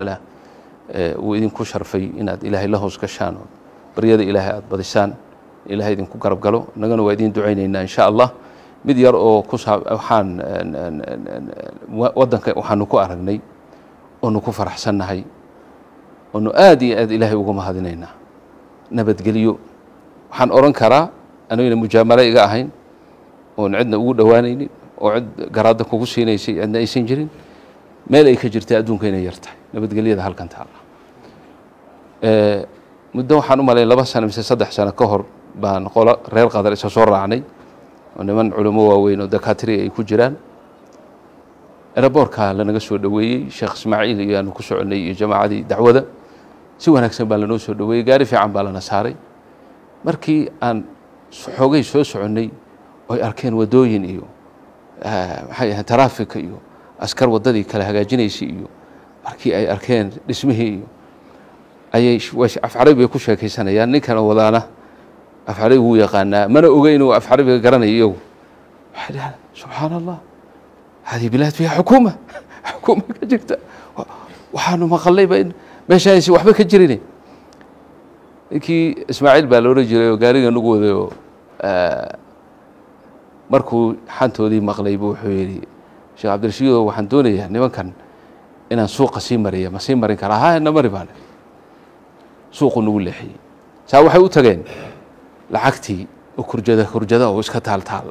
uu idinku sharfay inaad ilaahay la hoos gashaan oo baryada ilaahay aada badisaan ilaahay idinku garab galo innagana waa idiin ducaynaynaa insha allah mid yar oo ku saa waxaan waddanka waxaanu ku aragnay oonu ku faraxsannahay oonu aada iyo aad ilaahay uga mahadinaynaa nabadgelyo waxaan odhan karaa anigana mujaamalo iga ahayn oon cidna ugu dhowaanaynin oo cid garaadda kugu siinaysay cidna aysan jirin meel ay ka jirta adduunka inay yar tahay nabadgelyada halkan taalla muddo waxaan u malay laba sano mise saddex sano ka hor baan qolo reer qadar isa soo raacnay oo niman culimo waaweyn oo dakaatiri ay ku jiraan eraboorka lanaga soo dhoweeyey sheekh ismaaciil iyo aanu ku soconnay iyo jamaacadii dacwada si wanaagsan baa lanoo soo dhoweeyey gaari fiican baa lana saaray markii aan xoogay soo soconnay oy arkeen waddooyin iyo maxay ahayn taraafika iyo askar waddadii kala hagaajinaysay iyo markii ay arkeen dhismihii iyo ayay afcarabi bay ku sheekaysanayaan ninkana wadaana afcarabi wuu yaqaanaa mana oga inuu afcarabiga garanayo iyagu waxay dhahaan subxaana allah hadihi bilaad fiiha xukuuma xukuuma ka jirta waxaanu maqallayba in meeshaaysi waxba ka jirin ninkii ismaaciil baa la odhan jiray oo gaariga nagu waday oo markuu xantoodii maqlay buu wuxuu yidhi sheekh cabdirashiido waxaan doonayaa nimankan inaan suuqa sii mariya ma sii marin karaa ha na mari baane suuqu nagu leexiyey saa waxay u tageen lacagtii oo kurjada kurjada oo iska taal taal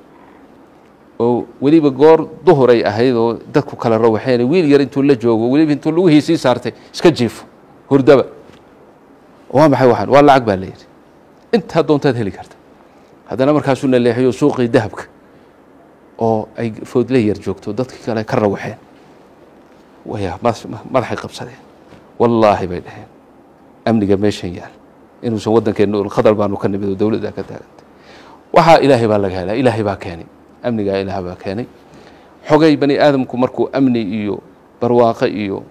oo weliba goor duhur ay ahayd oo dadku kala rawaxeen wiil yar intuu la joogo weliba intuu lugihii sii saartay iska jiifo hurdaba waa maxay waxaan waa lacag baa layidhi intaa doontaad heli karta haddana markaasuu na leexiyo suuqii dahabka oo ay foodle yar joogto dadkii kale ka rawaxeen waya madaxay qabsadeen wallaahi bay dhaheen amniga meeshan yaal inuusan waddankeenna khadar baanu ka nimid oo dowladda ka taagantay waxaa ilaahay baa laga helaa ilaahay baa keenay amnigaa ilaah baa keenay xogay bani aadamku markuu amni iyo barwaaqo iyo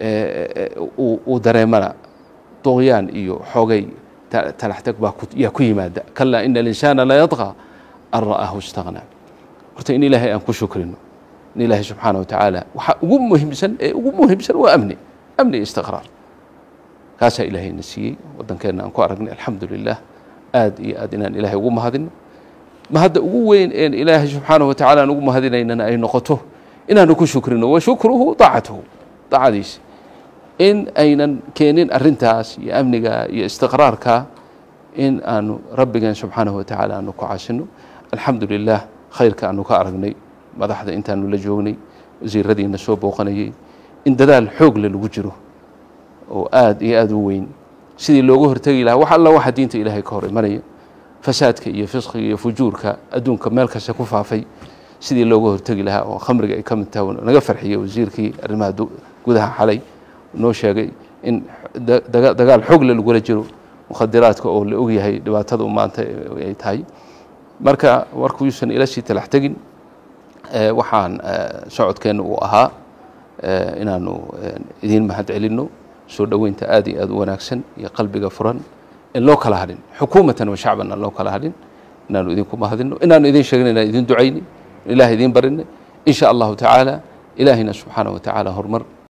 uu dareemana duqyaan iyo xogay talaxtag baa yaa ku yimaada kalaa ina alinsaana la yadqى an ra'aahu istaghnaa horta in ilaahay aan ku shukrino in ilaahay subxaana wa tacaala waxaa ugu muhiimsan ee ugu muhiimsan waa amni amni istiqraar kaasaa ilaahayna siiyey waddankeenna aan ku aragnay alxamdu lilah aad iyo aad inaan ilaahay ugu mahadino mahadda ugu weyn een ilaahay subxaanaه wa tacala aan ugu mahadinaynana ay noqoto inaanu ku shukrino wa shukruhu daacatuhu daacadiisa in aynan keenin arintaas iyo amniga iyo istiqraarka in aanu rabbigeen subxaanaه wa tacaala aanu ku caasino alxamdu lilah khayrka aanu ka aragnay madaxda intaanu la joognay wasiiradiina soo booqanayey in dadaal xoogle lagu jiro oo aad iyo aad u weyn sidii looga hortegi lahaa wax alla waxa diinta ilaahay ka hor imanaya fasaadka iyo fisqiga iyo fujuurka adduunka meel kasta ku faafay sidii looga hortegi lahaa oo khamriga ay ka mid tahay naga farxiyey wasiirkii arrimaha gudaha xalay noo sheegay in dagaal xoogle lagula jiro mukhadiraadka oo la ogyahay dhibaatada maanta ay tahay marka warkuusan ila sii talax tegin waxaan socodkeenna uu ahaa inaanu idiin mahad celinno soo dhoweynta aad iyo aad u wanaagsan iyo qalbiga furan in loo kala hadhin xukuumatan wa shacban aan loo kala hadhin inaanu idinku mahadino inaanu idin sheegin inaan idin ducayni ilaah idiin barinay in sha allahu tacaala ilaahina subxaana wa tacaala horumar